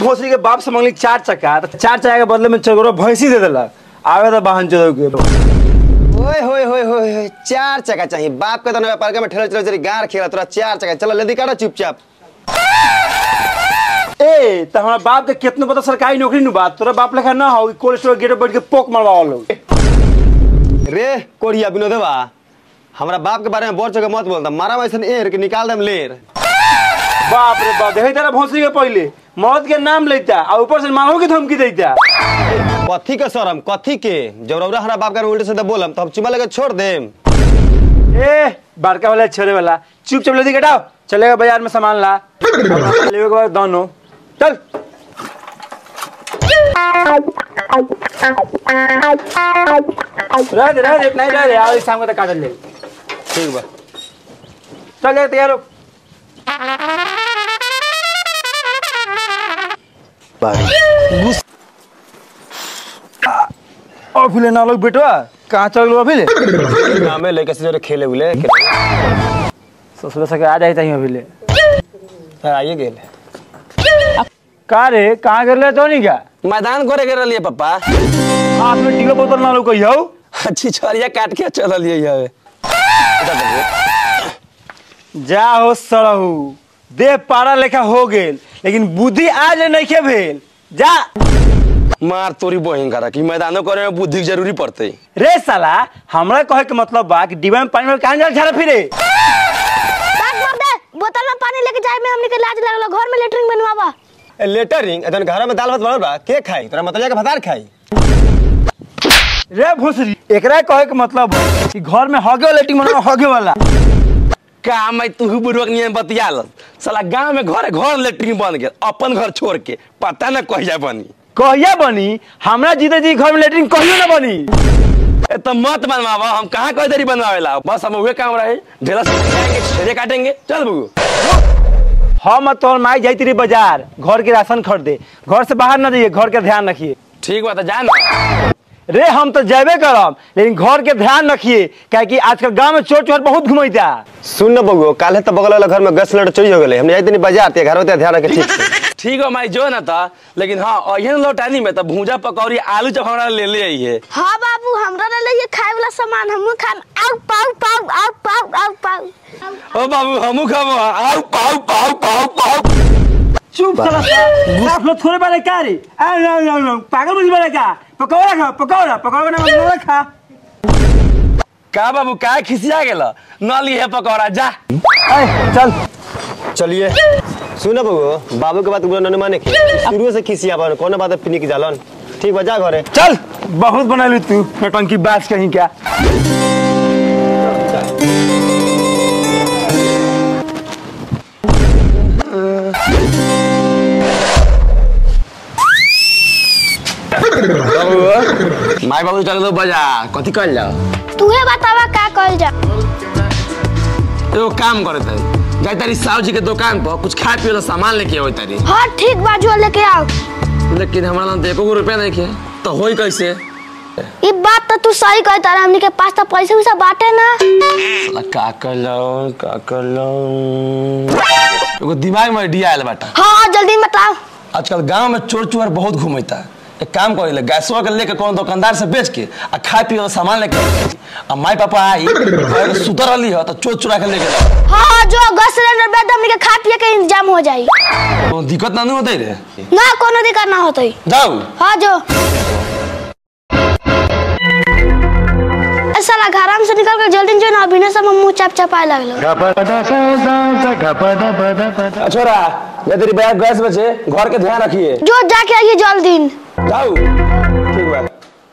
भोसरी के बाप से मंगली चार चक्का तो चार चक्का के बदले में चगरो भैंसी दे देलक आवे तो वाहन चोदो के ओए होए होए होए होए चार चक्का चाहिए बाप के तो व्यापार के में ठेला चलो चली गार खेला तोरा चार चक्का चलो लेदी काटो चुपचाप ए तो हमारा बाप के कितना पता सरकारी नौकरी नु बात तोरा बाप लेखा ना हो कोल्ड स्टोर गेट पे बैठ के पोक मरवा लो रे कोरिया विनोदवा हमरा बाप के बारे में बोल चके मत बोलता मारा वैसन एर के निकाल देम लेर बाप रे बाप देखे तेरा भोसरी के पहले मौत के नाम लेता और ऊपर से मारो की धमकी देता कथी के शरम कथी के जब रौरा हमरा बाप के उल्टे से बोलम तो हम चुमा लगे छोड़ देम ए बड़का वाला छोरे वाला चुपचाप लेदी कटाओ चलेगा बाजार में सामान ला लेवे के बाद दोनों चल रह दे रह दे नहीं रह दे आओ इस शाम को तक काटल ले ठीक बा चल ले तैयार हो अभिले ना लोग बेटवा कहाँ चल लो अभिले नामे लेके से जो खेले उले ससुर सके आ जाई तहीं अभिले आइए गेल का रे कहाँ कर ले तो नहीं क्या मैदान करे के रहलिए पापा हाथ में टीका बोतल ना लो कहियो अच्छी छोरिया काट के चल लिए हवे जा हो सरहू देह पारा लेखा हो गेल लेकिन बुद्धि आज नहीं के भेल जा मार तोरी बहिन करा कि मैदानो करे में बुद्धि के जरूरी पड़ते रे साला हमरा कहे के मतलब बा कि डिब्बा में पानी में कहाँ जा फिरे बात मार दे बोतल में पानी लेके जाए में हमने के लाज लगल घर में लेटरिन बनवावा लेटरिंग अदन घर में दाल भात बनल बा के खाई तोरा मतलब के भतार खाई रे भोसरी एकरा कहे के मतलब बा कि घर में हगे वाला लेटिंग बना हगे वाला का मैं तू बुढ़वक नियम बतिया साला गांव में घर घर लेटरिन बन गेल अपन घर छोड़ के पता न कह जा बनी कहिया बनी हमरा जीते जी घर में लेटरिन कहियो ना बनी ए तो मत बनवावा हम कहाँ कह देरी बनवावेला बस हम उहे काम रहे ढेला से जाएंगे छेड़े काटेंगे चल बगू हम और तोहर माई जाती रही बाजार घर के राशन खरीदे घर से बाहर ना जाइए घर के ध्यान रखिए ठीक बा तो जा ना रे हम तो जेबे करब लेकिन घर के ध्यान रखिए क्या कि आजकल गांव में चोर चोर बहुत घुमैता सुन न बगो काले तो बगल वाला घर में गैस सिलेंडर चोरी हो गेले हमने जाते नहीं बाजार ते घर होते ध्यान रखे ठीक से ठीक बा माई जो ना था लेकिन हाँ अहियन लौटानी में तो भूजा पकौड़ी आलू चप हमरा ले ले आइए हाँ बाबू हमरा ले लिए खाए वाला सामान हमहू खाम आउ पाउ पाउ आउ पाउ आउ पाउ ओ बाबू हमू खाबो आउ पाउ पाउ पाउ पाउ चुप साला साफ लोग थोड़े बारे का रे आ ना ना ना पागल बुझ बारे का पकौड़ा खा पकौड़ा पकौड़ा ना पकौड़ा खा का बाबू का खिसिया गेला न लिए पकौड़ा जा ए, चल चलिए सुन बगो बाबू के बात बुरा न माने के शुरू से खिसिया बन कौन बात पिनी के जालन ठीक बा जा घरे चल बहुत बनलू तू नटंकी बात कहीं क्या बाबू माई बाबू चल दो बाजार कथी कल जाओ तूहे बतावा का कहल जा एगो काम करे तारी जाए तारी साहु जी के दुकान पर कुछ खाए पिए ला सामान लेके आवे तारी हाँ ठीक बा जो लेके आओ लेकिन हमारा नाम तो एको गो रुपया नहीं के तो होई कैसे ये बात तो तू सही कहता रहा हमनी के पास तो पैसे वैसा बाटे ना साला का कर लो का कर लो एगो दिमाग में आइडिया आयल बाटा हाँ जल्दी बताओ आजकल गांव में चोर चोर बहुत घूमता है एक काम करिले गैसवा के लेके कौन दुकानदार से बेच के आ खाए पिए वाला सामान लेके आइए। आ माई पापा आई कहे कि सुतर रही हो तो चोर चुरा के लेके जाओ हाँ हाँ जो गैस सिलेंडर बेच दे हमनी के खा पिए के इंतजाम हो जाई तो दिक्कत ना नहीं होते रे ना कोनो दिक्कत ना होतई जाओ हाँ जो ए साला घराम से निकल कर जल्दी जो ना अभी ना सब मुंह चप चपाए लगलो आ, छोरा ये तेरी बैग गैस बचे घर के ध्यान रखिए जो जाके आइए जल्दी जाओ ठीक बात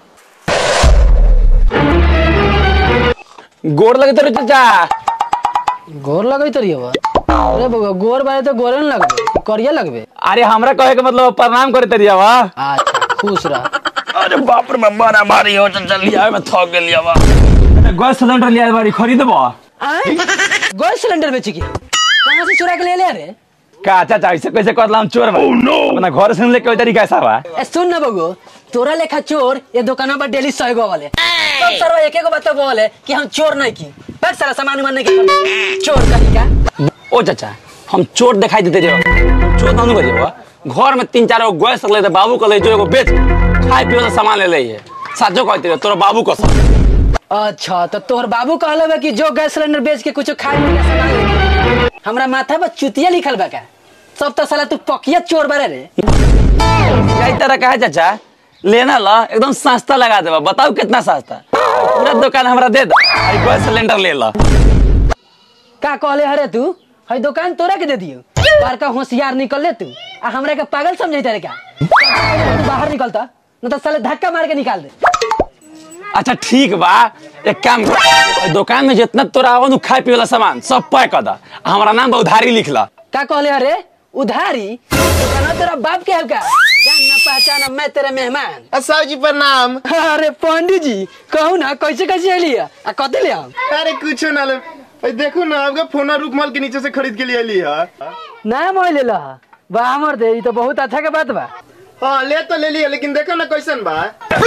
गोड़ लगे तेरे चाचा गोर लगै तरी बा अरे बउआ गोर बारे तो गोरे न लगबे करिया लगबे अरे हमरा कहे के मतलब प्रणाम करे तेरी आवा अच्छा खुश रह अरे बाप रे मम्मा ना मारी हो चल लिया मैं थक गेली आवा गैस सिलेंडर लिया बारी खरीदबो गैस सिलेंडर बेची के कहाँ से चुरा के ले ले रे का चाचा ऐसे कैसे कर हम चोर बा अपना घर से लेके तरी कैसा बा ए सुन ना बगो तोरा लेखा चोर ये दुकानों पर डेली सौ गो वाले सब सरवा एक एक बात बोले कि हम चोर नहीं की बैठ सारा सामान उमान नहीं की चोर कहीं का ओ चाचा हम चोर दिखाई देते रहो हम चोर ना करे बा घर में तीन चार गो गैस ले बाबू को ले जो एगो बेच खाए पिए वाला सामान ले ले है साचो कहते रहे तोरा बाबू को अच्छा तो तोहर बाबू कहले बा कि जो गैस सिलेंडर बेच के कुछ खाए पिए के सामान लेके हमरा माथा पर चुतिया लिखल बा का सब तो साला तू पकिया चोर बारे रे कई तरह का है चाचा लेना ला एकदम सस्ता लगा देबा बताओ कितना सस्ता पूरा दुकान हमरा दे दो आई गैस सिलेंडर ले ला का कहले हरे तू हई दुकान तोरा के दे दियो बड़का होशियार निकल ले तू आ हमरा के पागल समझे रे का तू बाहर निकलता न तो साले धक्का मार के निकाल दे अच्छा ठीक बा एक काम कर ओइ दुकान में जितना तोरा आवन खाए पिए वाला सामान सब पैक कर दा आ हमरा नाम पर उधारी लिख ला का कहले हरे उधारी दुकान तेरा बाप के है का जानना पहचाना मैं तेरे मेहमान साहु जी प्रणाम अरे पंडित जी कहू ना कैसे कैसे अली आ कते ले हम अरे कुछ ना ले ए, देखो ना आपका फोना रूपमाल के नीचे से खरीद के लिए ली है ना मोबाइल ले ला बा हमर दे ई तो बहुत अच्छा के बात बा हाँ ले तो ले लिया लेकिन देखो ना कैसन बा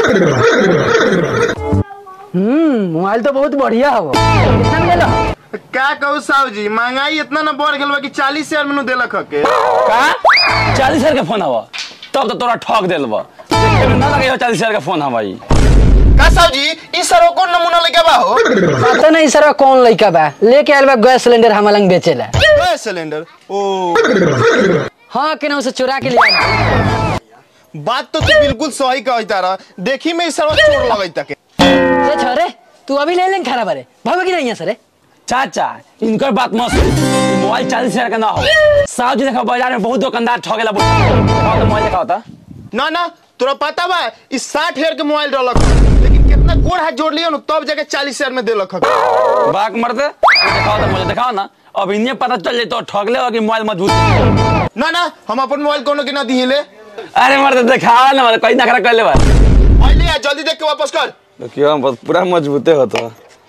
हम्म मोबाइल तो बहुत बढ़िया हो कितना में ले ला का कहू साहु जी महंगाई इतना ना बढ़ गल बा कि चालीस हजार में देलक हके का चालीस हजार का फोन हवा तब तो तोरा ठग देल बा देखे में ना लगे चालीस हजार का फोन हवा ई का साहु जी इस सर कौन नमूना लेके बा हो पता नहीं सर कौन लड़का बा लेके आयल बा गैस सिलेंडर हम लंग बेचेला गैस सिलेंडर ओ हाँ केना उसे चुरा के ले आयल बात तो तू बिल्कुल सही कहता तारा देखी में इस सर चोर लगई तके से छोरे तू अभी ले लें खराब अरे भागो की नहीं है सर चाचा इनकर बात मत सुन ई मोबाइल चालीस हजार का ना हो साहब जी देखा बाजार में बहुत दुकानदार ठगेला बोल तो मोबाइल देखा होता ना ना तोरा पता बा इस साठ हजार के मोबाइल डलक ह। लेकिन कितना गोड़ हाथ जोड़ लियो ना तब जाके चालीस हजार में देलक हके बाक मरते दिखाओ तो मुझे दिखाओ ना अब इन्हें पता चल जाए तो ठगले हो कि मोबाइल मजबूत है। ना ना हम अपन मोबाइल कोनो के ना दिहिले अरे मरते दिखाओ ना मतलब कोई नखरा कर ले बा मोबाइल ले आ, जल्दी देख के वापस कर क्यों पूरा मजबूते होता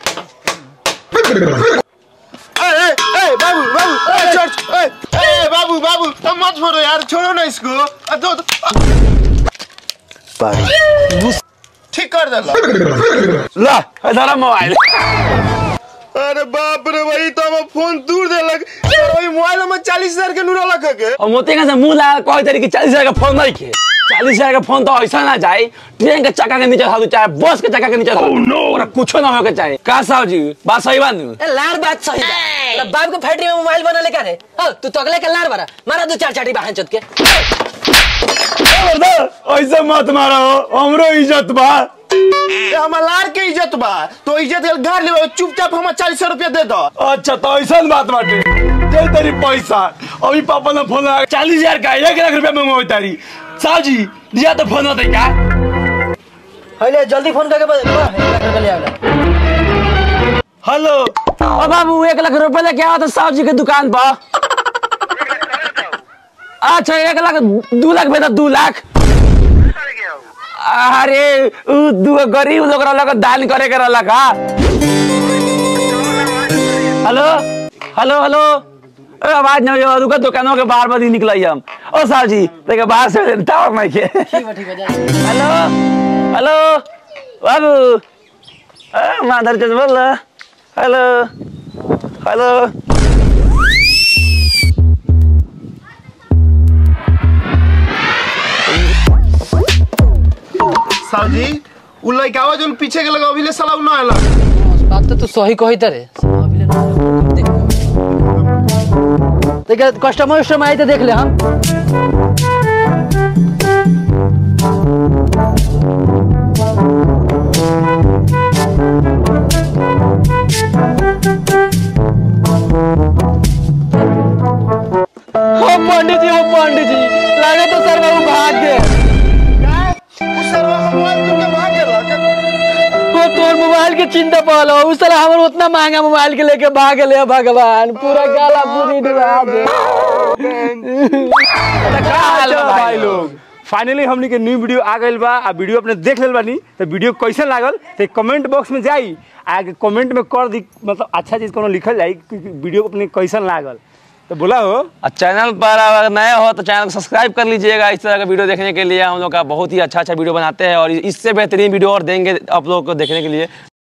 ए, ए, ए, बाबू बाबू ए, छोड़ ए, ए, बाबू बाबू अब मत छोड़ो यार छोड़ो ना इसको अ, दो, दो, अ। ठीक कर दे ला। ला इधर मोबाइल अरे बाप रे भाई तो हम फोन दूर देलक यार वही मोबाइल में चालीस हजार के नूरा लख के और मोती का से मुंह लगा कोई तरीके चालीस हजार का फोन नहीं खे चालीस हजार का फोन तो ऐसा ना जाए ट्रेन के चक्का के नीचे था चाहे बस के चक्का के नीचे था और कुछ ना हो के चाहे का साहब जी बात सही बात नहीं ए, लार बात सही बा तेरा बाप के फैक्ट्री में मोबाइल बना लेकर है ओ तू तो अगले के लार बारा मारा दो चार चाटी बहन चोद के ऐसे मत मारो हमरो इज्जत बा ए, हमर लार के इज्जत बा तो इज्जत के गाड़ ले चुपचाप हम चालीस रुपया दे दो अच्छा तो ऐसा बात बाटे दे तेरी पैसा अभी पापा ने फोन लगा चालीस हजार का एक लाख रुपया मंगवाई तारी साहब जी दिया तो फोन होता क्या हले जल्दी फोन करके बता एक लाख रुपया ले आवला हेलो ओ बाबू एक लाख रुपए लेके आओ तो साहब जी के दुकान पर अच्छा एक लाख दू लाख बेटा दू लाख अरे उ दू गरीब लोग रहला के दान करे के रहला का हेलो हेलो हेलो ए आवाज नहीं हो दुकान दुकानों के बाहर बदी निकलाई हम ओ साहब जी देखे बाहर से टावर नहीं के ठीक बा ठीक बा जा हेलो हेलो बाबू ए माधर चंद बोल रहा हेलो हेलो साहब जी उ लइकावा जोन पीछे के लगा अभी ले साला उ ना आला बात तो तू सही कही तरे अभी ले देख देख कस्टमर उस्टमर आई तो देख ले हम हो पंडित जी हो पंडित जी लगे तो सर बाबू भाग गए उ सरवा मोबाइल तुमके भाग गेल वो तोर मोबाइल के चिंता पड़ल हो उस साला हमर उतना महंगा मोबाइल के लेके भाग गए हे भगवान पूरा गाला पूरी डुबा दे का हाल चलो बा भाई लोग फाइनली हमनी के न्यू वीडियो आ गइल बा आ वीडियो अपने देख लेल बानी तो वीडियो कैसन लागल तो कमेंट बॉक्स में जाई आ कमेंट में कर दी मतलब अच्छा चीज कोनो लिखल जाई कि वीडियो अपने कैसन लागल तो बोला हो और चैनल पर अगर नए हो तो चैनल को सब्सक्राइब कर लीजिएगा इस तरह का वीडियो देखने के लिए हम लोग का बहुत ही अच्छा अच्छा वीडियो बनाते हैं और इससे बेहतरीन वीडियो और देंगे आप लोग को देखने के लिए